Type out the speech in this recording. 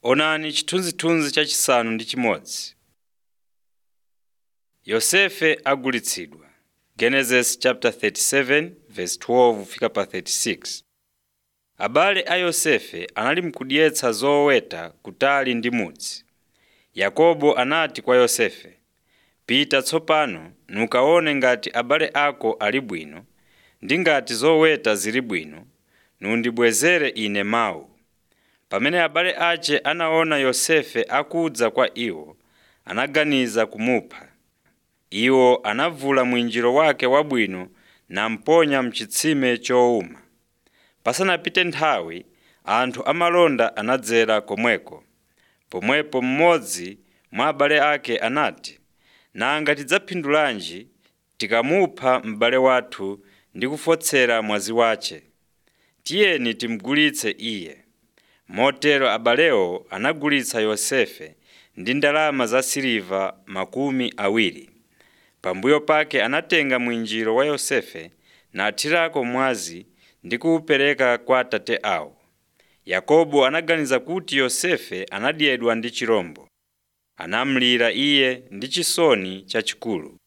Onani chithunzithunzi chachisanu ndi chimodzi. Yosefe agulitsidwa Genesis chapter 37 verse 12 fika pa 36. Abale a Yosefe anali mkudyetsa zoweta kutali ndi mudzi. Yakobo anati kwa Yosefe, “Pita tsopano nukaone ngati abale ako ali bwino ndi ngati zoweta zili bwino, nundibwezere ine mawa.” Pamene abale ace anaona Yosefe akudza kwa iwo, anaganiza kumupha. Iwo anavula mwinjiro wake wabwino namponya m'chitsime chowuma. Pasanapite nthawi, anthu amalonda anadzera komweko. Pomwepo mmodzi mwa abale ake anati, “Nanga tidzaphindulanji tikamupha m'bale wathu ndi kufotsera mwazi wace? Tiyeni timugulitse iye.” Motero abalewo anagulitsa Yosefe ndi ndalama za siliva makumi awiri. Pambuyo pake anatenga mwinjiro wa Yosefe nathirako mwazi ndi kuwupereka kwa atate awo. Yakobo anaganiza kuti Yosefe anadyedwa ndi chirombo. Anamulira iye ndi chisoni chachikulu.